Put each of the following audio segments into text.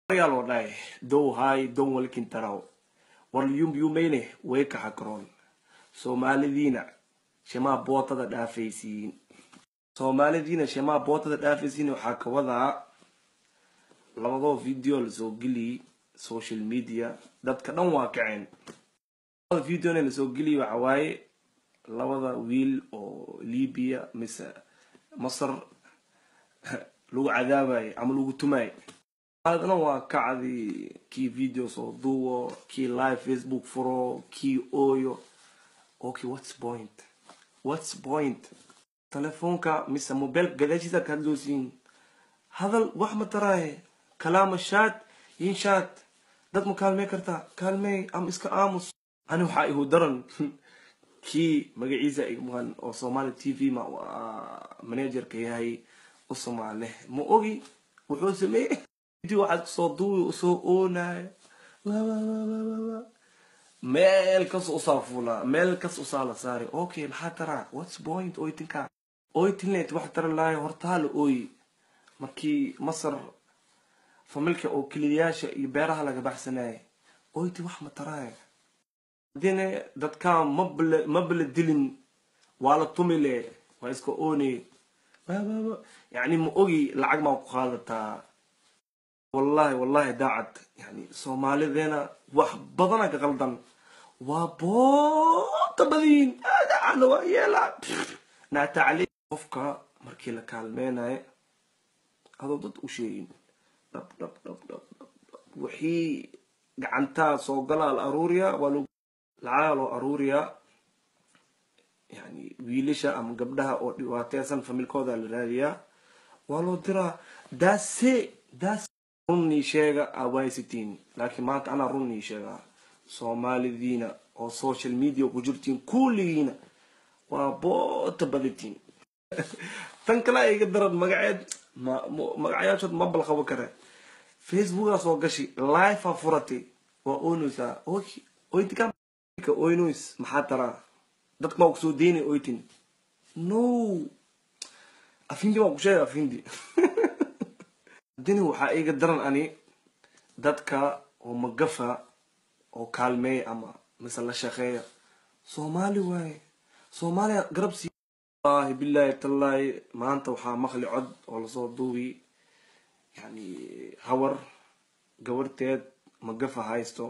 ayaa loo dhahay dow hay don walkin taraw war yumyumeyne way kaxa karoon soomaalidiina shamaa bootada dhaafaysiin soomaalidiina shamaa bootada dhaafaysiin waxaa ka wadaa labadoo video lasoo geliyey social media dadka dhan waa kaceen labada videona lasoo geliyey waxa waaye labada wiil oo libya mise masar lagu cadaabayo ama lagu tumayo adna waa kacdi kii video soo duubo kii live facebook furo kii ooyo okay what's point what's point telefoonka mise mobilka gadaashiisa ka hadloosiin hadal wax ma taraaye kalaama shaad yin shaad dad ma kaalmey kartaa kaalmey ama iska aamus ani waxaa ihu daran kii magaciisa igmuqan oo somali t v ma managerka yahay u somaale ma ogi wuxuu sameeyey video waxaad kusoo duubi usoo oonayo meel kas usaa fuulaa meel kas usaa la saari okay maxaa taraa whats point oytinka oytinlet wax tara lahayo hortaa la ooyi markii masar familka oo keliyayaasha iyo beeraha laga baxsanayay oyti wax ma taraayo hadine dadkaa mabla mabla dilin waa la tumile waa iska oonay yani ma ogi lacag maa ku qaadataa wallahi wallahi daacad yani soomaalideena wax badana ka qaldan waa boota badiin aadaana waa yeelaa naatacali qofka markii la kaalmeynayo adoo dad u sheegin dhab dhab dhab dhab dhab wixii gacantaa soo galaa la aruuriyaa waa lo lacagaa loo aruuriyaa yani wiilasha ama gabdhaha oo dhibaateysan familkooda la raadiyaa waa loo diraa daase daas runnii sheega awaysitiin laakiin maanta anaa runnii sheegaa soomaalidiina oo social media ku jirtiin kulligiina waa boota badatiin tan kale iga daran magaceed magacayaashood ma balqabo kare facebookaa soo gashi life a furatay waa oynaysaa oytika oynoys maxaa taraa dadka maa kusoo deynay oytin no afindi maa ku sheega afindi dini waxaa iga daran ani dadka oo magafa oo kaalmeeya ama mise la shaqeeya soomaali waaye soomaaliya garab sii wallahi billahi tallaahi maanta waxaa maqli cod oo lasoo duubi yani hawar gabarteed magafa haysto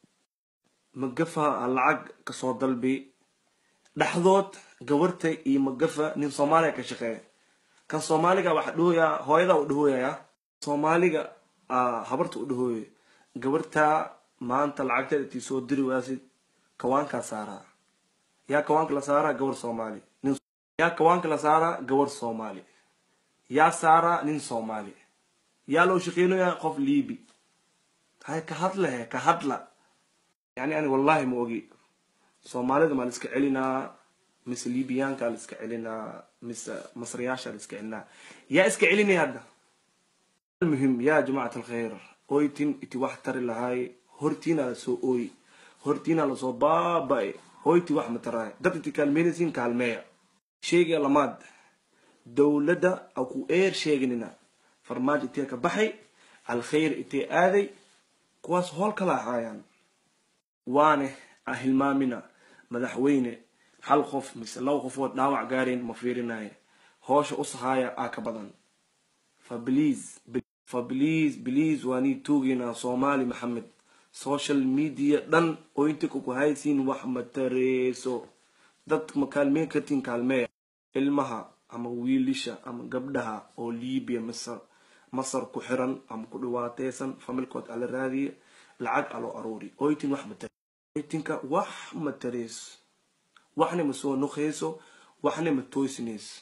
magafa a lacag kasoo dalbi dhexdood gabarta iyo magafa nin soomaaliya ka shaqeeya kan soomaaliga waxa dhahoyaa hooyadaa u dhahooyaya soomaaliga habarta u dhahooyo gabartaa maanta lacagteeda tii soo diri waasid kawaankaa saaraa yaa kawaanka la saaraa gabar soomaali yaa kawaanka la saaraa gabar soomaali yaa saaraa nin soomaali yaa loo shaqeynayaa qof liibi hay ka hadlahe ka hadla yani ani wallahi ma ogi soomaalida maa la iska celinaa mise libiyaanka la iska celinaa mise masriyaasha la iska celinaa yaa iska celinaya hadda muhim yaa jamacat alkhayr oytin iti wax tari lahay hortiina lasoo ooyi hortiina lasoo baaba-ay hoyti wax ma taraay dad inti kaalmeynaysiin kaalmeeya sheegaya lamaad dowladda a ku eer sheeganina farmaajo intee ka baxay alkhayr intee aaday kuwaas hool kala ahaayaan waane a hilmaamina madaxweyne hal qof mise laba qofood dhaawac gaarayn ma fiirinaye hoosha u sahaaya aa ka badan fa please fa please please waa nii tuugeynaa soomaali maxamed social media dhan oo inta ku haysiin wax ma tareeso dad ma kaalmeyn kartiin kaalmeeya ilmaha ama wiilisha ama gabdhaha oo libiya masar masar ku xiran ama ku dhiwaateysan familkood ala raadiya lacag aloo aruuri oytin wax ma tare oytinka wax ma tareeso waxna ma soo nuqeyso waxna ma toosinayso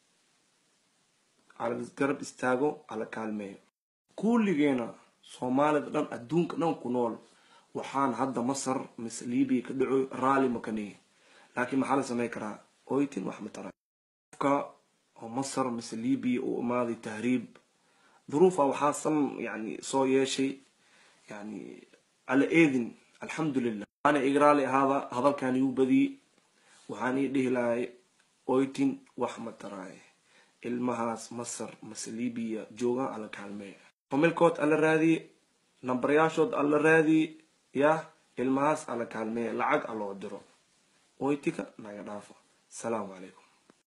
ala garab istaago ala kaalmeeyo kulligeena soomaalida dhan adduunka dhan ku nool waxaan hadda masar mise libiya ka dhaco raalli makaniy laakiin maxaa la samey karaa oytin wax ma tara qofka oo masar mise libiya uu imaaday tahriib duruufa waxaa san yani soo yeeshay yani ala eedin alxamdulilah waana igraali ahaada hadalkan igu badiyey waxaan ii dhihi lahay oytin wax ma taraaye ilmahaas masar mase libiya joogaan ala kaalmeeya familkood ala raadiye nambaryaashood alla raadiye yah ilmahaas alla kaalmeeya lacag aloo diro oytika naga dhaafo asalaamu calaykum